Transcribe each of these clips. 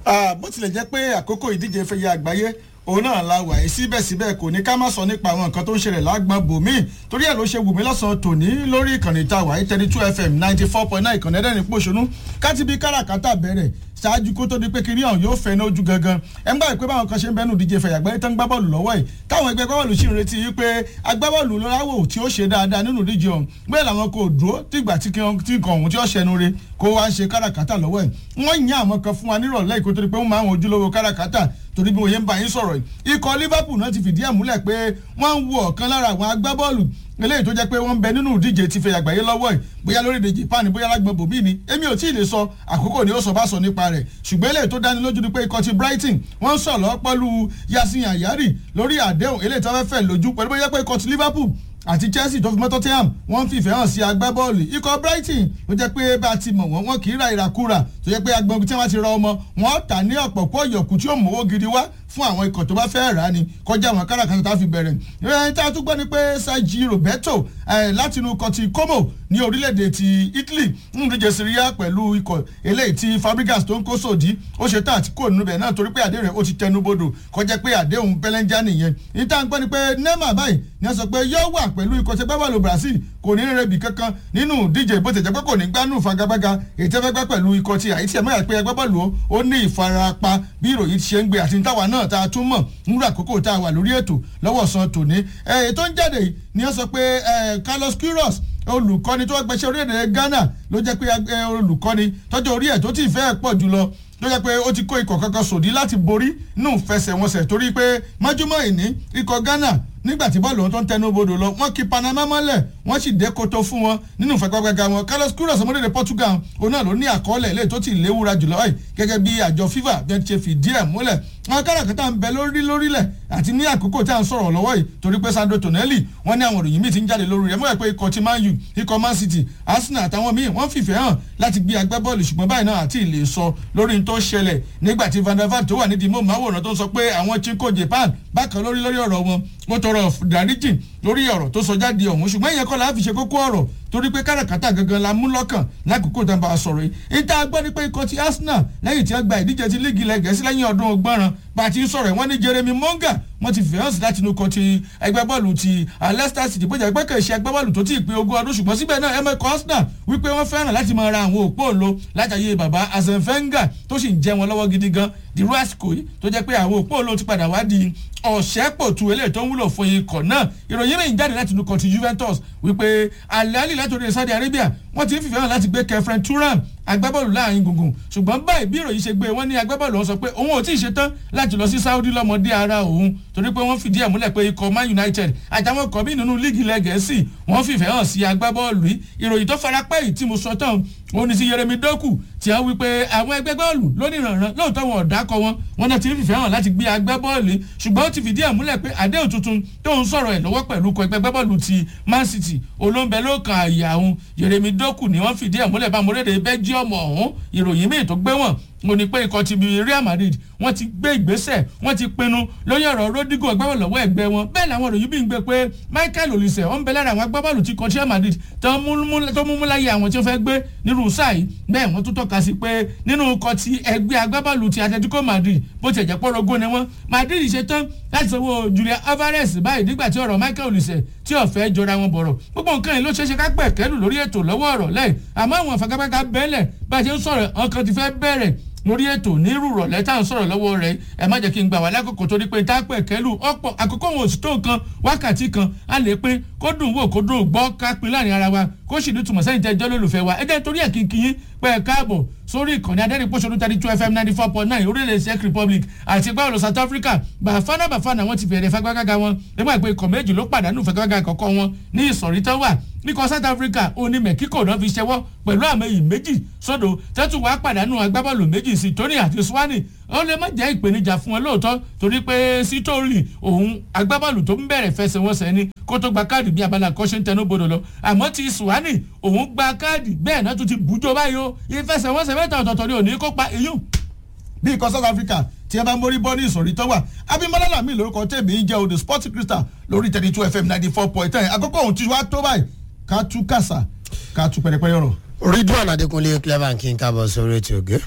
bó tilẹ̀ jẹ́ pé àkókò ìdíje fẹ̀yẹ àgbáyé òun náà la wà yìí síbẹ̀síbẹ̀ kò ní ká má sọ nípa àwọn nǹkan tó ń ṣẹlẹ̀ lágbọ́n bòmíì torí ẹ̀ ló ṣe wù mí lọ́sàn-án tòní lórí ìkànnì tá a wà yìí thirty two fm ninety four point nine ìkànnì ẹ̀dẹ́rìn pòṣónú káti bí káràkátà bẹ̀rẹ̀ ṣáájú kó tó di pé kiri ọ̀hún yóò fẹ́ ní ojú gangan ẹ̀ ń gbà pé báwọn kan ṣe ń bẹ́nu díje fẹ̀yà àgbáyé tó ń gbá bọ́ọ̀lù lọ́wọ́ yìí táwọn ẹgbẹ́ agbábọ́ọ̀lù sì ń retí yìí pé agbábọ́ọ̀lù lọ́wọ́ tí ó ṣe dáadáa nínú díje ọ̀hún bẹ́ẹ̀ làwọn kò dúró tìgbà tí nǹkan ọ̀hún tí ó ṣẹnu re kó wá ń ṣe káràkátà lọ́wọ́ ẹ̀ wọ́n yan àwọn kan fún wa nírọ̀lẹ́ ìkó tó di pé wọ́n máa ń ojúlówó káràkátà torí bí mo yẹn ń bá yín sọ̀rọ̀ yìí ikọ̀ Liverpool náà ti fìdí ẹ̀ múlẹ̀ pé wọ́n ń wo ọ̀kan lára àwọn agbábọ́ọ̀lù eléyìí tó jẹ́ pé wọ́n ń bẹ nínú ìdíje ti fẹ́ àgbáyé lọ́wọ́ ẹ̀ bóyá lórílẹ̀ Japan bóyá lágbọ̀n bòbí ni èmi ò tí ì lè sọ àkókò ni ó sọ bá sọ nípa rẹ̀ ṣùgbọ́n eléyìí tó dáni lójú ni pé ikọ̀ ti Brighton wọ́n ń sọ̀rọ̀ pẹ̀lú Yasin Ayari lórí àdéhùn eléyìí tó fẹ́ fẹ́ lójú pẹ̀lú bóyá pé ikọ̀ ti Liverpool àti Chelsea tó fi mọ́ Tottenham wọ́n ń fìfẹ́ hàn sí agbábọ́ọ̀lù ikọ̀ Brighton ló jẹ́ pé bá a ti mọ̀ wọ́n wọ́n kì í ra ìràkúrà tó jẹ́ pé agbọ̀n tí wọ́n ti ra ọmọ wọ́n tà ní ọ̀pọ̀ pọ̀ yọ̀kù tí ó mówó gidi wá fún àwọn ikọ̀ tó bá fẹ́ rà á ni kọjá àwọn káràkátà tá a fi bẹ̀rẹ̀ ìròyìn tá a tún gbọ́ ni pé Sergi Roberto láti inú ikọ̀ ti Como ní orílẹ̀-èdè ti Italy ń díje Syria pẹ̀lú ikọ̀ eléyìí tí Fabregas tó ń kó sòdí ó ṣe tá àti kò nínú bẹ̀ náà torí pé àdéhùn rẹ̀ ó ti tẹnu bodò kọjá pé àdéhùn pẹlẹ́njá nìyẹn ìta ń gbọ́ ni pé Neymar báyìí ni wọ́n sọ pé yóò wà pẹ̀lú ikọ̀ tí gbábọ́ọ̀lù Brazil kò ní rẹ̀bi kankan nínú díje bó ti jẹ́ pé kò ní gbánú fagabaga èyí tẹ́ fẹ́ gbá pẹ̀lú ikọ̀ ti àyítí ẹ̀ mọ́ pé agbábọ́ọ̀lù ó ní ìfarapa bí ìròyìn ti ṣe ń gbé àti táwa náà tá a tún mọ̀ nígbà àkókò tá a wà lórí ètò lọ́wọ́ san tòní ètò ń jáde ni wọ́n sọ pé Carlos Queiroz olùkọ́ni tó gbẹ̀ṣẹ́ orílẹ̀-èdè Ghana ló jẹ́ pé olùkọ́ni tọ́jú orí ẹ̀ tó ti fẹ́ pọ̀ jùlọ ló jẹ́ pé ó ti kó ikọ̀ kankan sòdí láti borí nù fẹsẹ̀wọnsẹ̀ torí pé májúmọ́ ìní ikọ̀ Ghana nígbà tí bọ́ọ̀lù wọn tó ń tẹnu bodò lọ wọ́n kí Panama mọ́lẹ̀ wọ́n sì dé koto fún wọn nínú ìfẹ́gbẹ́gbẹ́ga wọn Carlos Queiroz ọmọdé Portugal òun náà ló ní àkọọ́lẹ̀ ilé tó ti léwura jùlọ báyìí gẹ́gẹ́ bí àjọ FIFA bí wọ́n ti ṣe fìdí ẹ̀ múlẹ̀ àwọn káràkátà ń bẹ lórí lórílẹ̀ àti ní àkókò tí à ń sọ̀rọ̀ lọ́wọ́ yìí torí pé Sandro Tonelli wọ́n ní àwọn òròyìn míì ti ń jáde lórí rẹ̀ mọ́ ẹ̀ pé ikọ̀ ti Man U ikọ̀ Man City Arsenal àtàwọn míì wọ́n fìfẹ́ hàn láti gbé agbábọ́ọ̀lù ṣùgbọ́n báyìí náà àti ìlè sọ lórí n tó ṣẹlẹ̀ nígbà tí Van der Vaart tó wà nídìí mọ́ máwòrán tó ń sọ pé àwọn Chinko Japan bákan lórí lórí ọ̀rọ̀ wọn wọ́n tọrọ dáríjì lórí ọ̀rọ̀ tó sọ jáde ọ̀hún ṣùgbọ́n ìyẹn kọ́ la fi ṣe kókó ọ̀rọ̀ torí pé káràkátà gangan la mú lọ́kàn lákòókò tá a bá a sọ̀rọ̀ yìí ìta gbọ́ ni pé ikọ̀ ti Arsenal lẹ́yìn tí wọ́n gba ìdíje ti líìgì ilẹ̀ Gẹ̀ẹ́sì lẹ́yìn ọdún ọgbọ́nrán bá a ti ń sọ̀rọ̀ wọ́n ní Jeremy Monga wọ́n ti fìhàn sí láti inú kan ti ẹgbẹ́ bọ́ọ̀lù ti Leicester City bó jẹ́ pé kì í ṣe ẹgbẹ́ bọ́ọ̀lù tó ti pé ogún ọdún ṣùgbọ́n síbẹ̀ náà ẹ̀mẹ́ Arsenal wípé wọ́n fẹ́ràn láti máa ra àwọn òpó òǹlo látàyè bàbá Arsene Wenger tó sì ń jẹ wọn lọ́wọ́ gidi gan dirú àsìkò yìí tó jẹ́ pé àwọn òpó òǹlo ti padà wá di ọ̀sẹ́pọ̀tù eléyìí tó ń wúlò fún ikọ̀ náà ìròyìn rìn jáde láti inú kan ti Juventus wípé alali látòrí Saudi Arabia wọ́n ti ń fìfẹ́ hàn láti gbé Kefren Turam agbábọ́ọ̀lù láàrin gbùngbùn ṣùgbọ́n báyìí bí ìròyìn ṣe gbé wọ́n ní agbábọ́ọ̀lù wọn sọ pé òun ò tí ì ṣetán láti lọ sí Saudi lọ́mọdé ara òun torí pé wọ́n fìdí ẹ̀ múlẹ̀ pé ikọ̀ Man United àtàwọn ọkọ̀ bí nínú líìgì ilẹ̀ Gẹ̀ẹ́sì wọ́n fìfẹ́ hàn sí agbábọ́ọ̀lù yìí ìròyìn tó farapẹ́ yìí tí mo sọ tán ó ní sí Yeremi Doku tí wọ́n wí pé àwọn ẹgbẹ́ bọ́ọ̀lù lónìí rànran lóòótọ́ wọn ò dákọ̀ wọn wọn náà ti ń fìfẹ́ hàn láti gbé agbábọ́ọ̀lù yìí ṣùgbọ́n ó ti fìdí ẹ̀ múlẹ̀ pé àdéhùn tuntun tó ń sọ̀rọ̀ ẹ̀ lọ́wọ́ pẹ̀lú ikọ̀ ẹgbẹ́ bọ́ọ̀lù ti Man City olóńbẹ ló kan àyà òun Yeremi Doku ni wọ́n fìdí ẹ̀ múlẹ̀ bá mọ́rẹ́dẹ̀ Belgium ọ̀hún ìròyìn míì tó gbé wọn mo ní pé ikọ̀ ti bi Real Madrid wọ́n ti gbé ìgbésẹ̀ wọ́n ti pinnu lórí ọ̀rọ̀ Rodrigo agbábọ́ọ̀lù lọ́wọ́ ẹgbẹ́ wọn bẹ́ẹ̀ làwọn òròyìn bí ń gbé pé Michael Olise ó ń bẹ lára àwọn agbábọ́ọ̀lù tí kọ́ Real Madrid tó mú mú láyé àwọn tí ó fẹ́ gbé nírú sáà yìí bẹ́ẹ̀ wọ́n tún tọ́ka sí pé nínú ikọ̀ ti ẹgbẹ́ agbábọ́ọ̀lù ti Atletico Madrid bó ti ẹ̀jẹ̀ pọ́rọ́gó ni wọ́n Madrid ṣe tán láti sanwó Julian Alvarez báyìí nígbà tí ọ̀rọ̀ Michael Olise tí ọ̀fẹ́ jọra wọn bọ̀rọ̀ gbogbo nǹkan yìí ló ṣeéṣe ká pẹ̀ kẹ́lù lórí ètò lọ́wọ́ ọ̀rọ̀ lẹ́yìn àmọ́ àwọn àfagagbága bẹ́ẹ̀lẹ̀ bá a ṣe ń sọ̀rọ̀ ọkàn ti fẹ́ bẹ̀rẹ̀ lórí ètò nírú rọ̀lẹ́ tá à ń sọ̀rọ̀ lọ́wọ́ rẹ̀ ẹ má jẹ́ kí n gbà wá lákòókò torí pé tápẹ̀ kẹ́lù ọ̀pọ̀ àkókò wọn ò sì tó nǹkan wákàtí kan á lè pín kó dùn wò kó dùn gbọ́ ká pín láàrin ara wa kó sì ní tùmọ̀ sẹ́yìn tẹ́ jọ́ lólùfẹ́ wa ẹ jẹ́ torí ẹ̀ kínkín yín pé ẹ káàbọ̀ sórí ìkànnì adẹ́rìnpọ̀ṣọ́nù thirty two fm ninety four point nine orílẹ̀ Czech Republic àti gbáwòlò South Africa bàfánà bàfánà wọn ti bẹ̀rẹ̀ fagbágága wọn nígbà pé ikọ̀ méjì ló pàdánù fagbágága àkọ́kọ́ wọn ní ìsọ̀rí tó wà níkọ̀ South Africa òní Mexico náà fi ṣẹwọ́ pẹ̀lú àmì méjì sódò tẹ́tù wàá pàdánù agbábọ́ọ̀lù méjì sí Tony àti Swani ó lè má jẹ́ ìpèníjà fún wọn lóòótọ́ torí pé sítóòlì òun agbábọ́ọ̀lù tó ń bẹ̀rẹ̀ fẹsẹ̀wọnsẹ̀ ni kó tó gba káàdì bí abala kan ṣe ń tẹnu bodò lọ àmọ́ ti Swani òun gba káàdì bẹ́ẹ̀ náà tún ti bùjọ báyìí o ìfẹsẹ̀wọnsẹ̀ mẹ́ta ọ̀tọ̀ọ̀tọ̀ ni òní kópa ìyún bí ikọ̀ South Africa tí ẹ bá mórí bọ́ ní ìsọ̀rí tó wà Abímbọ́lá Làmí lórúkọ tèmi ń jẹ́ odò Sporting Crystal lórí thirty two FM ninety four point ten àkókò òun ti wá tó báyìí ká tú kàṣà ká tú pẹ̀rẹ̀pẹ̀rẹ̀ ọ̀rọ̀. Ridwan Adékúnlé clever kí n kábọ̀ sórí ètò ògé.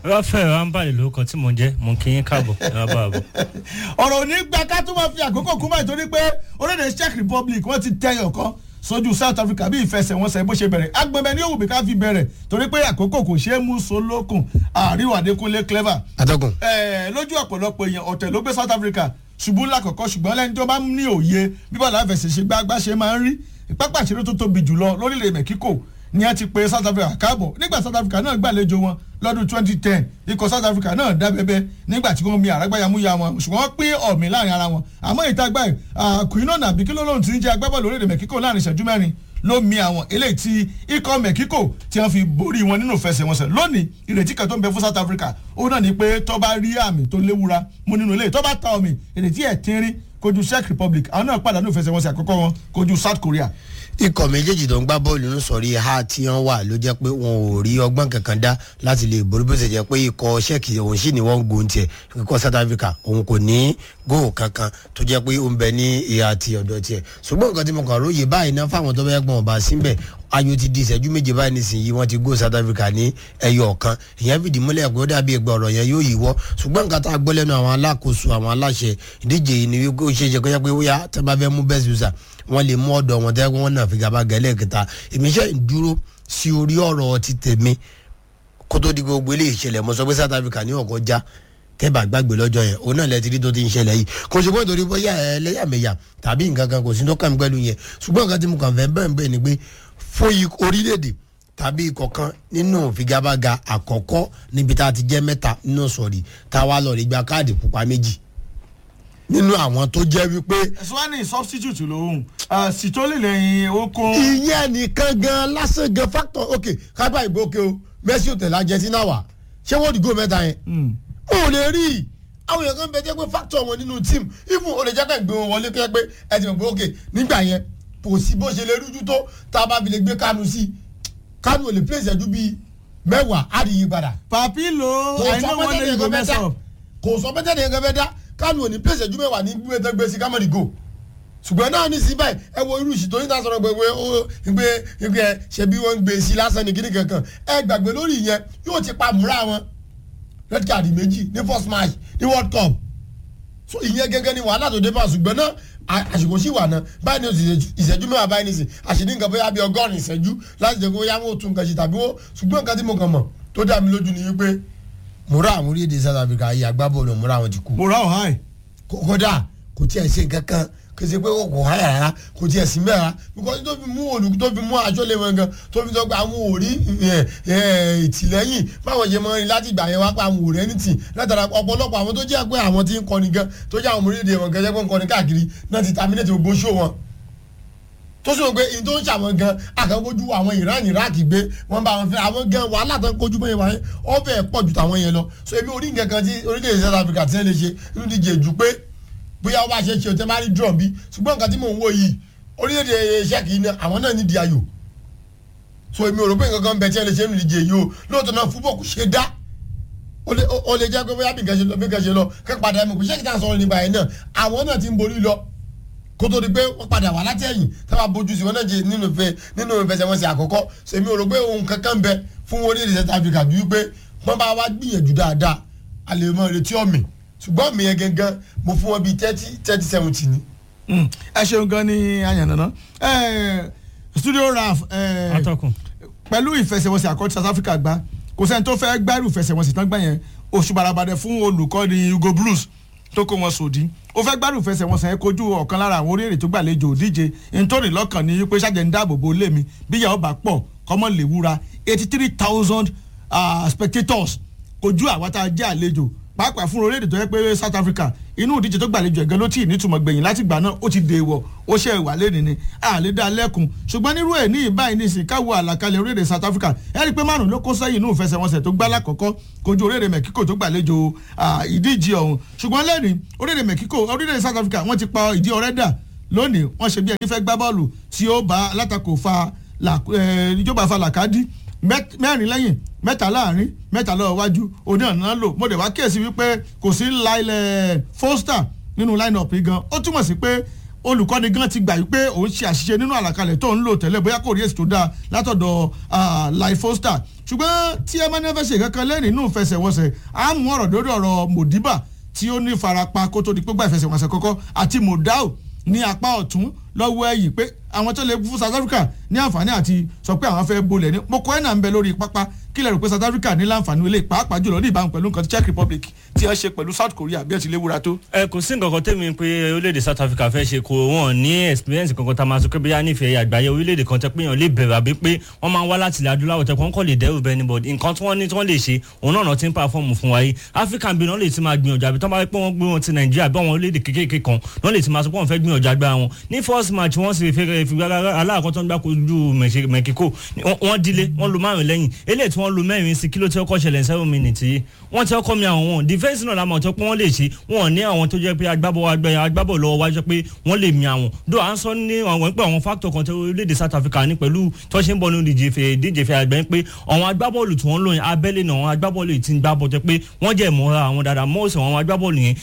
rafael rambale lórúkọ tí mò ń jẹ́ mò ń kí yín káàbọ̀ ẹ má bàa bọ̀. ọ̀rọ̀ ò ní gba ká tún máa fi àkókò kú báyìí torí pé orílẹ̀-èdè czech republic wọ́n ti tẹyọ̀ kan sójú south africa bí ìfẹsẹ̀wọnsẹ̀ bó ṣe bẹ̀rẹ̀ agbẹ̀bẹ̀ ní òwúbi ká fi bẹ̀rẹ̀ torí pé àkókò kò ṣeé mú solókun àríwá adékúnlé clever. atọ́kùn. ẹ̀ẹ́ lójú ọ̀pọ̀lọpọ̀ èèyàn ọ̀tẹ̀ ló gbé south africa ṣubú lákọ̀ọ́kọ́ ṣùgbọ́n lẹ́ni tó bá ní òye bí bọ́ọ̀lù àfẹsẹ̀ ṣe gbágbá ṣe máa ń rí pápá ìṣeré tó tóbi jùlọ lórílẹ̀ mẹ́kíkò ni a ti pe south africa káàbọ̀ nígbà south africa náà gbàlejò wọn lọ́dún twenty ten ikọ̀ south africa náà dá bẹ́bẹ́ nígbà tí wọ́n mi àrágbáyàmúyà wọn ṣùgbọ́n wọ́n pín ọ̀mì láàrin ara wọn àmọ́ ìta gbà kùnínà nàbí kí ló lóun ti ń jẹ́ agbábọ́ọ̀lù orílẹ̀ mẹ́kíkò láàrin ìṣẹ́jú mẹ́rin ló mi àwọn eléyìí tí ikọ̀ mẹ́kíkò tí wọ́n fi borí wọn nínú ìfẹsẹ̀wọnsẹ̀ lónìí ìrètí kan tó ń bẹ fún south africa ó náà ní pé tó bá rí àmì tó léwura mú nínú ilé tó bá ta ọ̀mì ìrètí ẹ̀ tínrín kojú czech republic àwọn náà pàdánù ìfẹsẹ̀wọnsẹ̀ àkọ́kọ́ wọn kojú south korea ikọ̀ méjèèjì tó ń gbá bọ́ọ̀lù ń sọ̀rí ha tí wọ́n wà ló jẹ́ pé wọn ò rí ọgbọ́n kankan dá láti lè borí bó ṣe jẹ́ pé ikọ̀ ṣẹ́ẹ̀kì òun sì ní wọ́n ń gun tiẹ̀ ikọ̀ south africa òun kò ní góò kankan tó jẹ́ pé ó ń bẹ ní ìhà ti ọ̀dọ̀ tiẹ̀ ṣùgbọ́n nǹkan tí mo kàn róye báyìí náà fáwọn tó bẹ́ẹ̀ gbọ́n ọba síbẹ̀ ayò ti di ìṣẹ́jú méje báyìí nísìnyí wọ́n ti góò south africa ní ẹyọ ọ̀kan ìyẹn fìdí múlẹ̀ pé ó dàbí ẹgbẹ́ ọ̀rọ̀ yẹn yóò yíwọ́ ṣùgbọ́n nǹkan tá a gbọ́ lẹ́nu àwọn alákòóso àwọn aláṣẹ ìdíje yìí ni wípé ó ṣe é ṣe kó jẹ́ pé ó yá tẹ́ bá fẹ́ mú best user wọ́n lè mú ọ̀dọ̀ wọn tẹ́ wọ́n náà fi gaba gẹ́lẹ́ kẹta èmi ṣe ń dúró sí orí ọ̀rọ̀ ti tèmi kó tó di gbogbo eléyìí ṣẹlẹ̀ mo sọ pé south africa ní ọ̀kọ́ já tẹ́bà gbàgbé lọ́jọ́ yẹn òun náà lẹ́tí rí tó ti ń ṣẹlẹ̀ yìí kò ṣe pé nítorí bóyá ẹlẹ́yàmẹ̀yà tàbí nǹkan kan kò sí tó kàn pẹ̀lú yẹn ṣùgbọ́n nǹkan tí mo kàn fẹ́ bẹ́ẹ̀ bẹ́ẹ̀ ni pé fún orílẹ̀-èdè tàbí ikọ̀ kan nínú figabaga àkọ́kọ́ níbi tá a ti jẹ́ mẹ́ta nínú sọ̀rí tá a wá lọ rí gba káàdì pupa méjì nínú àwọn tó jẹ́ wípé. ẹ̀sùn substitute lòun sitoli lẹ́yìn okun. ìyẹn nìkan gan lásán gan factor ok kápá ìgbó òkè o messi ò tẹ̀lé argentina wà ṣé wọ́n dìgbò mẹ́ta yẹn. o lè rí i àwọn èèyàn kan bẹ jẹ́ pé factor wọn nínú team even o lè jẹ́ ká ìgbé wọn wọlé kẹ́ pé ẹ ti mọ̀ pé ok nígbà yẹn kò sí bó ṣe lè rújú tó tá a bá fi lè gbé kánú sí kánú ò lè play ìṣẹ́jú bíi mẹ́wàá á rí i padà. papilo kò i sọ know pé one day you go tẹ́lẹ̀ mess kan up. kò sọ pé tẹ́lẹ̀ kan fẹ́ dá kánú ò ní play ìṣẹ́jú mẹ́wàá ní gbé tó gbé sí kámẹ́rì go ṣùgbọ́n náà ní sí báyìí ẹ wo irú ìṣìtò yín náà sọ̀rọ̀ gbẹgbẹ ó gbé gbé ṣe bí wọ́n ń gbé sí lásán ní kíní kankan ẹ gbàgbé lórí ìyẹn yóò ti pa múra wọn red card méjì ní first match ní world cup so ìyẹn gẹ́gẹ́ ni wàhálà tó dé bá ṣùgbọ́n náà à- àsìkò sí wà náà báyìí ní oṣù ìṣẹ́jú mẹ́wàá báyìí ní sìn àṣìní nǹkan bóyá bí ọgọ́rin ìṣẹ́jú láti jẹ́ kó bóyá wọn ò tún nǹkan ṣe tàbí wọ́n ṣùgbọ́n nǹkan tí mo kàn mọ̀ tó dá mi lójú ni wípé múra àwọn orílẹ̀-èdè south africa ayé agbábọ́ọ̀lù múra àwọn ti kú mo ra ọ̀hán ẹ̀. kó- kódà kò tiẹ̀ ṣe nǹkan kan kò ṣe pé kò kò háyà rárá kò tiẹ̀ sí mẹ́ra because tó fi mú olùkú tó fi mú aṣọ lé wọn gan tó fi sọ pé àwọn ò rí ẹ, ẹ, ìtìlẹ́yìn báwọn ṣe mọ rin láti ìgbà yẹn wá pé àwọn ò rẹ́ ní tì látara ọ̀pọ̀lọpọ̀ àwọn tó jẹ́ pé àwọn tí ń kọni gan tó jẹ́ àwọn ọmọ orílẹ̀-èdè wọn gan jẹ́ pé ń kọni káàkiri náà ti terminate gbogbo ṣó wọn tó sọ pé ìyẹn tó ń ṣàwọn gan àkànkojú àwọn ìran iraq gbé wọn bá wọn fẹ àwọn gan wàhálà tó ń kojú bẹ́ẹ̀ wáyé ọbẹ̀ pọ̀ ju tàwọn yẹn lọ so èmi orí nǹkan kan tí orílẹ̀-èdè south africa ti ń lè ṣe nínú díje jù pé bóyá wọ́n bá ṣe ṣe ọ̀tẹ́ máa rí drum bí ṣùgbọ́n nǹkan tí mò ń wò yìí orílẹ̀-èdè ṣẹ́kì ní àwọn náà ní di ayò so èmi ò rò pé nǹkan kan bẹ tí ẹ lè ṣe nínú díje yìí o lóòótọ́ náà fúbọ̀ kò ṣe dá ó lè ó lè jẹ́ pé bóyá bí nǹkan ṣe lọ bí nǹkan ṣe lọ kẹ́ padà ẹ̀ mọ̀ pé ṣẹ́kì tá à ń sọ̀rọ̀ nípa ẹ̀ náà àwọn náà ti ń borí lọ kó tó di pé wọ́n padà wà láti ẹ̀yìn tá a bá bójú sí wọn náà jẹ nínú ìfẹ́ nínú ìfẹsẹ̀wọnsẹ̀ àkọ́kọ́ sèmi ò rò pé ohun kankan bẹ fún orílẹ̀-èdè South Africa ju wípé wọ́n bá wá gbìyànjú dáadáa a lè mọ ìrètí ọ̀mì ṣùgbọ́n mi yẹn gangan mo fún wọn bíi thirty thirty seventy ni. Mm, ẹ ṣeun gan ni àyànnàná studio raf eh, atọ́kùn pẹ̀lú ìfẹsẹ̀wọnsẹ̀ àkọ́tí south africa gbá kò sẹ́ni tó fẹ́ gbárù ìfẹsẹ̀wọnsẹ̀ tán gbá yẹn oṣù barabadẹ fún olùkọ́ni hugo blues tó kó wọn sòdí ó fẹ́ gbárù ìfẹsẹ̀wọnsẹ̀ yẹn kojú ọ̀kan lára àwọn orílẹ̀-èdè tó gbàlejò òdíje nítorí lọ́kàn ní pé ṣáàjẹ́ ń dáàbò bo lé mi bí ìyàwó bá pọ̀ kọ́mọ lè wúra eighty three thousand spectators kojú àwa tá a jẹ́ àlejò pàápàá fún orílẹ̀-èdè tó yẹ pé south africa inú ìdíje tó gbàlejò ẹ̀gán ló tì í nítumọ̀ gbẹ̀yìn láti gbà náà ó ti dèèwọ̀ ó ṣe ìwà lẹ́ni ni àlè dá lẹ́kùn ṣùgbọ́n nírú ẹ̀ ní ìbáyìí ní ìsìn káwọ àlàkalẹ̀ orílẹ̀-èdè south africa ẹ rí i pé márùn ló kó sẹ́yìn inú ìfẹsẹ̀wọnsẹ̀ tó gbá lákọ̀ọ́kọ́ kojú orílẹ̀-èdè mexico tó gbàlejò ah, ìdíje ọ̀hún ṣùgbọ́n lẹ́ni orílẹ̀-èdè mexico orílẹ̀-èdè south africa wọ́n ti pa ìdí ọ̀rẹ́ dà lónìí wọ́n ṣe bí ẹni fẹ́ gbá bọ́ọ̀lù tí ó bá alátakò fa là- eh, ìjọba fa làkàdí mẹ́t- mẹ́rin lẹ́yìn mẹ́ta láàrin mẹ́ta lọ́wọ́ wájú òní ọ̀nà lò mo dẹ̀ wá kíyèsí wípé kò sí Lyle Foster nínú line-up yìí gan ó túmọ̀ sí pé olùkọ́ni gan ti gbà wípé òun ṣe àṣìṣe nínú àlàkalẹ̀ tó ń lò tẹ́lẹ̀ bóyá kò rí èsì tó dáa látọ̀dọ̀ ah, Lyle Foster ṣùgbọ́n tí ẹ máa ní fẹ́ ṣe kankan lẹ́yìn nínú ìfẹsẹ̀wọnsẹ̀ á mú ọ̀rọ̀ lórí ọ̀rọ̀ modiba tí ó ní farapa kó tó di pé gba ìfẹsẹ̀wọnsẹ̀ kọ́kọ́ àti modao ní apá ọ̀tún lọ́wọ́ ẹ̀yìn pé àwọn tó lè fún South Africa ní àǹfààní àti sọ pé àwọn fẹ́ bolẹ̀ ní Mokoena ń bẹ lórí pápá kí lè rò pé South Africa ní láǹfààní ilé pàápàá jùlọ ní ìbámu pẹ̀lú nǹkan tí Czech Republic tí wọ́n ṣe pẹ̀lú South Korea bí ẹ ti lè wúra tó. ẹ kò sí nǹkan kan tẹ́mi pé orílẹ̀-èdè South Africa fẹ́ ṣe kó wọn ní experience kankan tá a máa sọ pé bí a nífẹ̀ẹ́ àgbáyé orílẹ̀-èdè kan tẹ́ pé yàn lè bẹ̀rẹ̀ àbí pé wọ́n máa ń wá láti ilẹ̀ adúláwọ̀ tẹ́ kọ́ lè dẹ́rù bẹ́ẹ̀ níbọ̀ nǹkan tí wọ́n ní tí wọ́n lè ṣe òun náà ti ń pàfọ́ọ̀mù fún wa yìí African bí wọ́n lè ti máa gbìyànjú àbí tó bá pé wọ́n gbé wọn ti Nàìjíríà bí àwọn orílẹ̀-èdè kékèké kan wọ́n lè ti máa sọ pé wọ́n fẹ́ gbìyànjú agbára wọn ní first match wọ́n sì fi aláàkọ́ tó ń gbá kojú Mexico wọ́n dílé wọ́n lu márùn lẹ́yìn eléyìí tí wọ́n lu mẹ́rin sí kí ló ti ọkọ̀ ṣẹlẹ̀ seven minutes yìí wọ́n ti ọkọ̀ mi àwọn wọn defence náà lámọ̀ tó pé wọ́n lè ṣe wọn ní àwọn tó jẹ́ pé agbábọ̀ agbábọ̀ lọ́wọ́ wájú pé wọ́n lè mi àwọn do à ń sọ ní àwọn pé àwọn factor kan tó orílẹ̀-èdè South Africa ní pẹ̀lú tó ṣe ń bọ̀ nínú díje fẹ́ díje fẹ́ àgbẹ̀ pé àwọn agbábọ́ọ̀lù tí wọ́n lò yẹn abẹ́lé náà àwọn agbábọ́ọ̀lù ti ń gbá bọ̀ jẹ́ pé wọ́n jẹ́ ìmọ̀ra àwọn dáadáa mọ́ọ̀sì àwọn agbábọ́ọ̀lù yẹn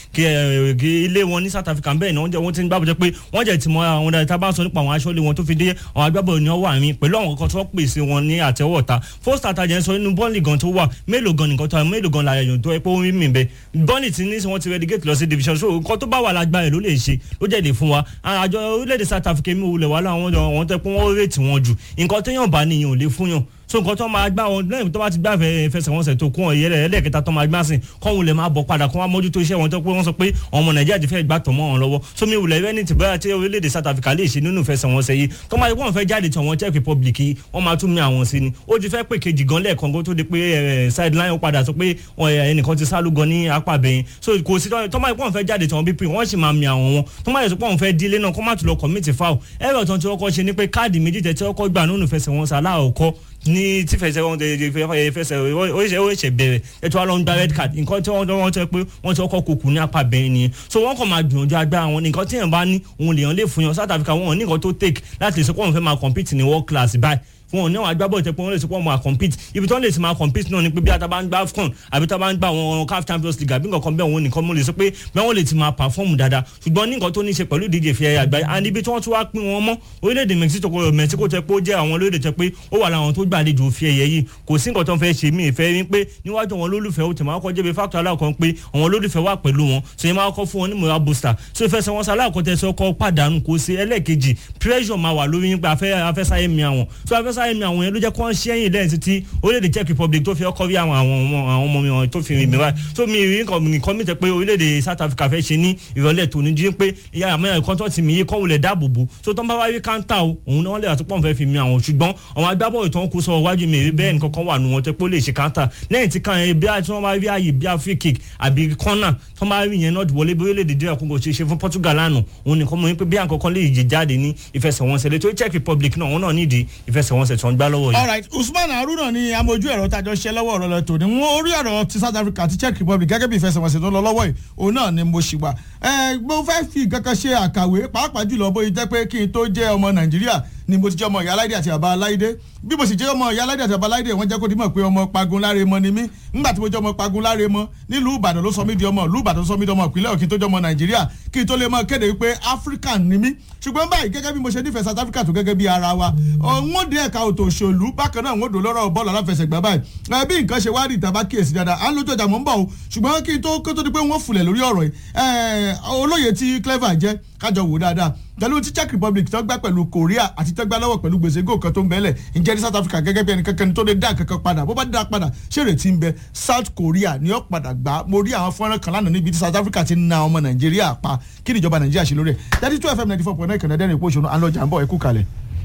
kí ilé wọn ní South Africa bẹ́ẹ̀ náà wọ́n ti ń gbá bọ̀ jẹ́ pé wọ́n jẹ́ ìtìmọ̀ra àwọn dáadáa tá a bá ń sọ nípa àwọn aṣọ́lé wọn tó fi dé àwọn agbábọ́ọ̀lù ni wọ́n wà mí pẹ̀lú àwọn kan tó pèsè wọn ní àtẹ́wọ̀ta first àtàjẹ́ sọ nínú bọ́ọ̀lì gan tó wà mélòó gan nìkan tó wà mélòó gan láyà yòó tó ẹ pé ó ń mì bẹ́ẹ̀ bọ́ọ̀lì tí ní wọ́n ti relegate lọ sí division so nǹkan tó bá wà lágbára ẹ̀ ló lè ṣe ló jẹ́ lè fún wa àjọ orílẹ̀-èdè South Africa mi ò lẹ̀ wá láwọn àwọn tẹ́ pé wọ́n rètí wọn jù nǹkan téèyàn bá níyàn ò lè fún yàn so nǹkan tó máa gbá wọn lẹ́yìn tó bá ti gbá fẹsẹ̀wọnsẹ̀ tó kún ọ̀yẹ́rẹ́ ẹlẹ́ẹ̀kẹta tó máa gbá sìn kọ́ wọn lè máa bọ̀ padà kó wọn mójútó iṣẹ́ wọn tó pé wọ́n sọ pé ọmọ nàìjíríà ti fẹ́ gbà tọ̀ mọ́ wọn lọ́wọ́ so mi wùlẹ̀ rẹ́ ní ti bẹ́ẹ̀ tí orílẹ̀-èdè South Africa lè ṣe nínú ìfẹsẹ̀wọnsẹ̀ yìí tó máa wọ́n fẹ́ jáde tí àwọn Czech Republic yìí wọ́n máa tún mi àwọn sí ni ó ti fẹ́ pé kejì gan lẹ́ẹ̀kan kó tó di pé sideline ó padà sọ pé ẹnìkan ti sálú gan ní apá bẹ̀yìn so kò sí tó máa wọ́n fẹ́ jáde tí wọ́n bí pé wọ́n sì máa mi àwọn wọn tó máa yẹ pé wọ́n fẹ́ dílé náà kó má tún lọ commit foul ẹ̀rọ tó ń tí wọ́n kọ́ ṣe ni pé káàdì méjì tẹ̀ tí wọ́n kọ́ gbà nínú ìfẹsẹ̀wọnsẹ̀ aláàkọ́ ní tí fẹsẹ̀ wọn fẹsẹ̀ ó ṣe bẹ̀rẹ̀ ètò àlọ́ ń gba red card nǹkan tí wọ́n wọ́n tẹ́ pé wọ́n ti kọ́kọ́ kókù ní apá bẹ́ẹ̀ nìyẹn so wọ́n kàn máa gbìyànjú agbára wọn nǹkan tí èèyàn bá ní òun lèèyàn lè fún yàn South Africa wọn ò ní nǹkan tó take láti lè sọ pé wọ́n fẹ́ máa compete ní world class báyìí wọn ò ní àwọn agbábọ̀ ìtẹ́pọ̀ wọn lè sọ pé wọn máa compete ibi tí wọ́n lè ti máa compete náà ni pé bí ata bá ń gbá AFCON àbí tá a bá ń gbá àwọn CAF Champions League àbí nǹkan kan bẹ́ẹ̀ wọn nìkan mo lè sọ pé bẹ́ẹ̀ wọ́n lè ti máa perform dáadáa ṣùgbọ́n ní nǹkan tó ní í ṣe pẹ̀lú ìdíje fi ẹ̀yà àgbáyé and ibi tí wọ́n tún wá pín wọn mọ́ orílẹ̀-èdè Mexico Mexico tẹ pé ó jẹ́ àwọn orílẹ̀-èdè tẹ pé ó wà láwọn tó gbàlejò fi ẹ̀yẹ yìí kò sí nǹkan tó ń fẹ́ ṣe mí ìfẹ́ rí pé níwájú àwọn olólùfẹ́ ó ti máa kọ́ jẹ́bi factor aláàkọ́ pé àwọn olólùfẹ́ wà pẹ̀lú wọn so yẹn máa kọ́ fún wọn ní moral booster so ìfẹsẹ̀ wọn sàlàkọ́ tẹ sọ kọ́ pàdánù kò sí ẹlẹ́ẹ̀kejì pressure máa wà lórí yín pé afẹ́sáyé mi àwọn so afẹ́sáyé mi àwọn yẹn ló jẹ́ kó ń ṣẹ́yìn lẹ́yìn títí orílẹ̀-èdè Czech Republic tó fi ọkọ̀ rí àwọn àwọn ọmọ mi wọn tó fi rìn mí wáyé so mi rí nǹkan mi tẹ pé orílẹ̀-èdè South Africa fẹ́ ṣe ní ìrọ̀lẹ́ tòní jí pé ìyá àmọ́ ẹ̀kọ́ tó ti mi yé kọ́wulẹ̀ dáàbò bò so tó ń bá wáyé káńtà o òun náà lè àtúpọ̀ fẹ́ fi mi àwọn ṣùgbọ́n àwọn agbábọ̀ ìtàn kó sọ wájú mi rí bẹ́ẹ̀ nǹkan kan wà nù wọn tẹ pé ó lè ṣe káńtà lẹ́yìn tí kan bí wọ́n bá rí ààyè bí free kick àbí corner tó máa rí yẹn náà wọlé bí orílẹ̀-èdè díẹ̀ kó ṣe ṣe fún Portugal lánàá òun nìkan mọ̀ pé bí àkọ́kọ́ lè yè jáde ní ìfẹsẹ̀wọnsẹ̀ lè tó Czech Republic náà òun náà nídìí ìfẹsẹ̀wọnsẹ̀ tó ń gbá lọ́wọ́ yìí. all right Usman Haruna ni amójú ẹ̀rọ tájọ ṣe lọ́wọ́ ọ̀rọ̀ lọ́tò ni wọ́n orí ọ̀rọ̀ ti South Africa àti Czech Republic gẹ́gẹ́ bí ìfẹsẹ̀wọnsẹ̀ tó lọ lọ́wọ́ yìí òun náà ni mo ṣì wà. ẹ mo fẹ́ fi kankan ṣe àkàwé pàápàá jùlọ bóyá jẹ́ pé kí n tó jẹ́ ọmọ Nàìjíríà ni mo ti jẹ́ ọmọ ìyá aláìdé àti bàbá aláìdé bí mo sì jẹ́ ọmọ ìyá aláìdé àti bàbá aláìdé wọ́n jẹ́ kó di mọ̀ pé ọmọ pagun láre mọ ni mí nígbà tí mo jẹ́ ọmọ pagun láre mọ nílùú Ìbàdàn ló sọ mí di ọmọ ìlú Ìbàdàn sọ mí di ọmọ ìpínlẹ̀ Òkè tó jẹ́ ọmọ Nàìjíríà kí n tó lè mọ kéde wípé African ni mí ṣùgbọ́n báyìí gẹ́gẹ́ bí mo ṣe nífẹ̀ẹ́ South Africa tó gẹ́gẹ́ bí ara wa wọ́n dé ẹ̀ka òtò òṣèlú bákan náà wọ́n dò lọ́rọ̀ bọ́ọ̀lù aláfẹsẹ̀gbá báyìí bí nǹkan ṣe wá rí ìtàbá kíyèsí dáadáa à ń lójú ọjà mọ́ ń bọ̀ o ṣùgbọ́n kí n tó kó tó di pé wọ́n fulẹ̀ lórí ọ̀rọ̀ yìí olóye tí clever jẹ́ kájọ wò dáadáa pẹ̀lú tí Czech Republic tó gbá pẹ̀lú Korea àti tó gbá lọ́wọ́ pẹ̀lú gbèsè góò kan tó ń bẹ́lẹ̀ ǹjẹ́ ní South Africa gẹ́gẹ́ bí ẹnì kankan tó lè dá kankan padà bó bá dá padà ṣé ìrètí ń bẹ South Korea ni ó padà gbá mo rí àwọn fọ́nrán kan lánàá níbi tí South Africa ti na ọmọ Nàìjíríà pa kí ni ìjọba Nàìjíríà ṣe lórí ẹ̀ thirty two FM ninety four point nine kànáà dẹ́rìn ìpò òṣùnú àlọ́jà ń bọ̀ ẹ̀kú kalẹ̀.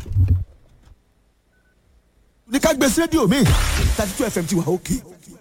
ní ká gbé sí rédíò mi thirty two FM ti wà òkè.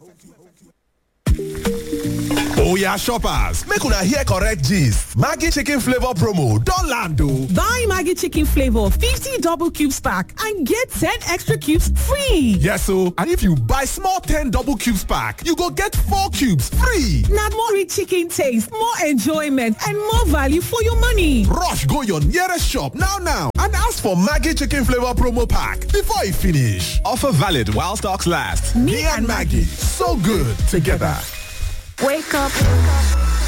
Oya shoppers, make una hear correct gist. Maggi chicken flavor promo don land o. Buy Maggi chicken flavor 50 double cubes pack and get 10 extra cubes free. Yes o, and if you buy small 10 double cubes pack, you go get 4 cubes free. Na more rich chicken taste, more enjoyment and more value for your money. Rush go your nearest shop now now and ask for Maggi chicken flavor promo pack before e finish. Offer valid while stocks last. Me and Maggi, so good together. Wake up.